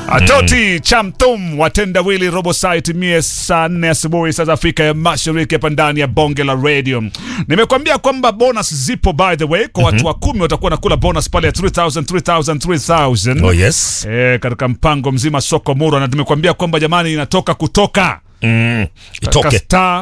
Atoti Chamtum watenda wili robo site mie saa nne asubuhi saa za Afrika ya Mashariki hapa ndani ya bonge la radio. Nimekwambia kwamba bonus zipo by the way kwa watu wa kumi watakuwa nakula bonus pale ya 3000 3000 3000. Oh yes. Eh, katika mpango mzima soko mura na tumekwambia kwamba jamani inatoka kutoka Mm. katika Itoke. star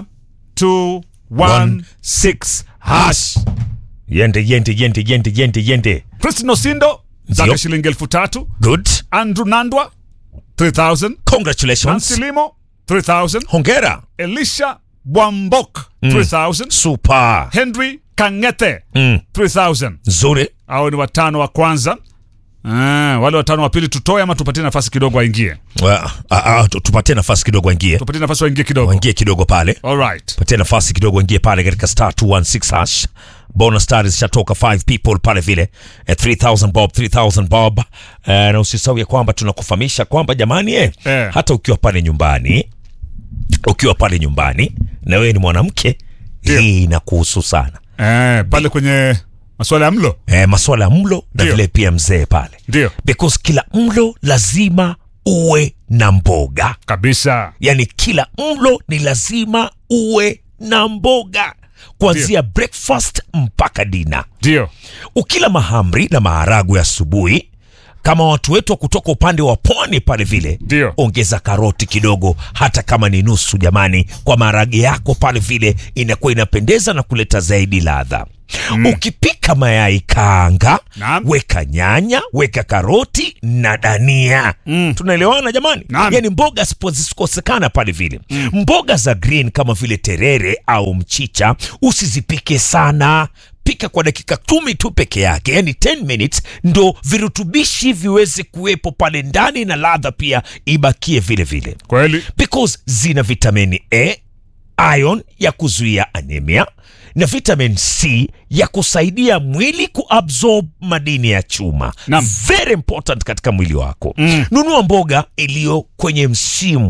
216 hash. Yende yende yende yende yende yende. Christine Osindo zake Ndio. shilingi elfu tatu. Good. Andrew Nandwa 3000. Congratulations. Silimo 3000. Hongera. Elisha Bwambok 3000. Super. Henry Kangete Mm. 3000. Nzuri. Hao ni watano wa kwanza. Ah, wale watano wa pili tutoe ama tupatie nafasi kidogo waingie? Wa- ah, ah, tu- tupatie nafasi kidogo waingie. Tupatie nafasi waingie kidogo. Waingie kidogo pale. All right. Patia nafasi kidogo waingie pale katika star 216 hash. Bonus stars zishatoka 5 people pale vile. Eh, 3000 bob, 3000 bob. Eh, na usisahau ya kwamba tunakufahamisha kwamba jamani eh, Eh. hata ukiwa pale nyumbani ukiwa pale nyumbani na wewe ni mwanamke Ndio. hii inakuhusu sana. Eh, pale kwenye masuala ya mlo. Eh, masuala ya mlo na Ndio. vile pia mzee pale. Ndio. Because kila mlo lazima uwe na mboga. Kabisa. yani kila mlo ni lazima uwe na mboga kuanzia breakfast mpaka dina Ndio. ukila mahamri na maharagu ya asubuhi kama watu wetu wa kutoka upande wa pwani pale vile Ndio. ongeza karoti kidogo hata kama ni nusu jamani kwa maharage yako pale vile inakuwa inapendeza na kuleta zaidi ladha ukipika mayai kaanga Naam. weka nyanya weka karoti na dania tunaelewana jamani Naam. yani mboga sipo- zisikosekana pale vile mboga za green kama vile terere au mchicha usizipike sana pika kwa dakika kumi tu peke yake yani 10 minutes ndo virutubishi viweze kuwepo pale ndani na ladha pia ibakie vile vile Kweli. because zina vitamini a ion ya kuzuia anemia na vitamin c ya kusaidia mwili kuabsorb madini ya chuma Naam. very important katika mwili wako mm. nunua mboga iliyo kwenye msimu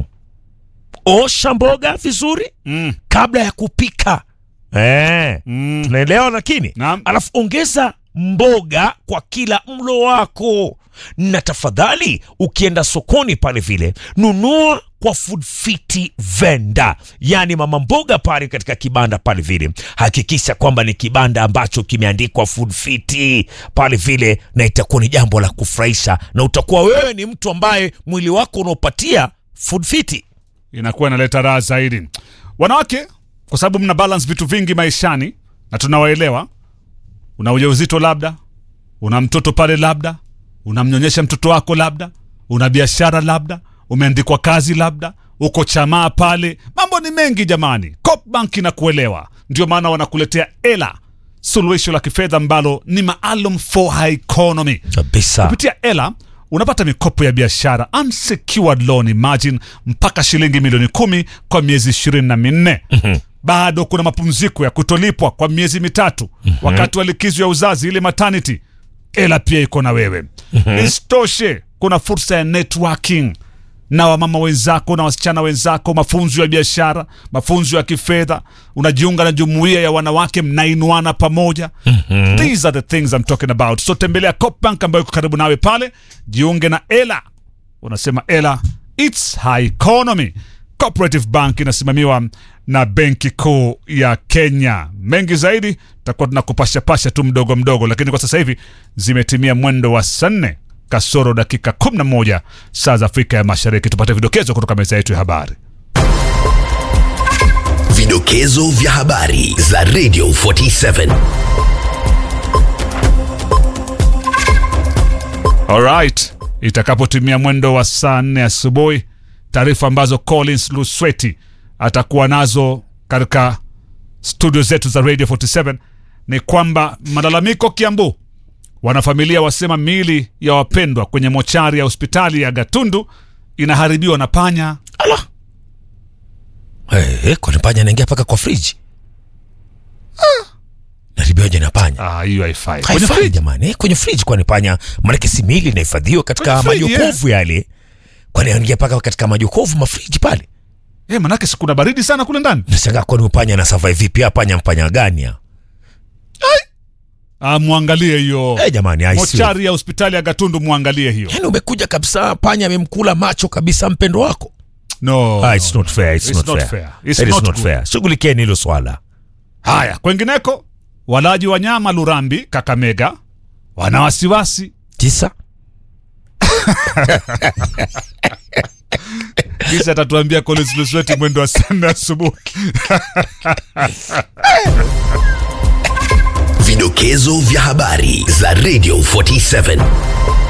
osha mboga vizuri Mm. kabla ya kupika eh, Mm. tunaelewa lakini Naam. alafu ongeza mboga kwa kila mlo wako na tafadhali ukienda sokoni pale vile nunua kwa food fiti venda yaani mama mboga pale katika kibanda pale vile hakikisha kwamba ni kibanda ambacho kimeandikwa food fiti pale vile na itakuwa ni jambo la kufurahisha na utakuwa wewe ni mtu ambaye mwili wako unaopatia food fiti inakuwa inaleta raha zaidi. Wanawake, kwa sababu mna balance vitu vingi maishani na tunawaelewa. Una ujauzito labda, una mtoto pale labda, unamnyonyesha mtoto wako labda, una biashara labda, umeandikwa kazi labda, uko chamaa pale, mambo ni mengi jamani. Copbank inakuelewa, ndio maana wanakuletea ela, suluhisho la kifedha ambalo ni maalum for high economy. kabisa Kupitia Ela unapata mikopo ya biashara unsecured loan imagine mpaka shilingi milioni kumi kwa miezi ishirini na minne. Bado kuna mapumziko ya kutolipwa kwa miezi mitatu wakati wa likizo ya uzazi ile maternity. Ela pia iko na wewe. Isitoshe, kuna fursa ya networking na wamama wenzako na wasichana wenzako, mafunzo ya biashara, mafunzo ya kifedha. Unajiunga na jumuiya ya wanawake, mnainuana pamoja. These are the things I'm talking about. So tembelea Copbank ambayo iko karibu nawe pale, jiunge na Ela. Unasema Ela, it's high economy. Cooperative Bank inasimamiwa na Benki Kuu ya Kenya. Mengi zaidi tutakuwa tunakupashapasha tu mdogo mdogo, lakini kwa sasa hivi zimetimia mwendo wa saa nne kasoro dakika 11 saa za Afrika ya Mashariki. Tupate vidokezo kutoka meza yetu ya habari. Vidokezo vya habari za Radio 47. Alright, itakapotimia mwendo wa saa nne asubuhi, taarifa ambazo Collins Lusweti atakuwa nazo katika studio zetu za Radio 47 ni kwamba malalamiko Kiambu, wanafamilia wasema miili ya wapendwa kwenye mochari ya hospitali ya Gatundu inaharibiwa na panya. ala hey, kwani panya anaingia mpaka kwa friji naribiwaje na panya Ah, hiyo haifai. Kwenye haifai fridge. jamani eh, kwenye friji kwani panya manake si mili inahifadhiwa katika Kwenye friji, majokofu yale kwani anaingia mpaka katika majokofu mafriji pale Eh, manake si kuna baridi sana kule ndani. nashangaa kwani upanya na survive vipi hapa panya mpanya gani ya Ah, mwangalie hiyo Eh, jamani I swear. mochari ya hospitali ya Gatundu, mwangalie hiyo. Yaani umekuja kabisa, panya amemkula macho kabisa mpendo wako. No. Ah, it's not fair, it's, It's not, not fair. fair. It's It is not not good. fair. Shughulikieni hilo swala. Haya, kwengineko walaji wa nyama Lurambi, Kakamega wana wasiwasi Tisa. kisha atatuambia Collins Lusweti mwendo wa saa nne asubuhi. Vidokezo vya habari za Radio 47